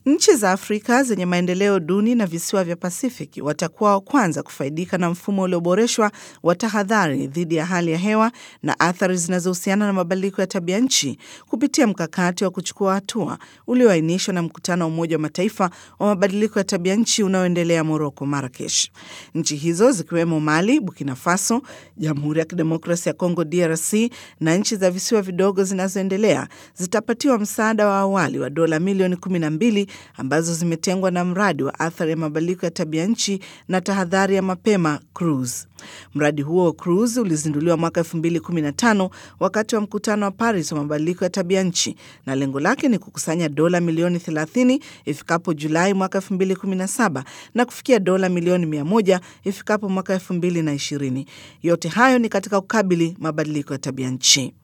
Nchi za Afrika zenye maendeleo duni na visiwa vya Pasifiki watakuwa wa kwanza kufaidika na mfumo ulioboreshwa wa tahadhari dhidi ya hali ya hewa na athari zinazohusiana na mabadiliko ya tabia nchi kupitia mkakati wa kuchukua hatua ulioainishwa na mkutano wa Umoja wa Mataifa wa mabadiliko ya tabia nchi unaoendelea Moroko, Marakesh. Nchi hizo zikiwemo Mali, Burkina Faso, Jamhuri ya Kidemokrasia ya Kongo DRC na nchi za visiwa vidogo zinazoendelea zitapatiwa msaada wa awali wa dola milioni kumi na mbili ambazo zimetengwa na mradi wa athari ya mabadiliko ya tabia nchi na tahadhari ya mapema CRUISE. Mradi huo wa CRUISE ulizinduliwa mwaka 2015 wakati wa mkutano wa Paris wa mabadiliko ya tabia nchi na lengo lake ni kukusanya dola milioni 30 ifikapo Julai mwaka 2017 na kufikia dola milioni 100 ifikapo mwaka 2020. Yote hayo ni katika kukabili mabadiliko ya tabia nchi.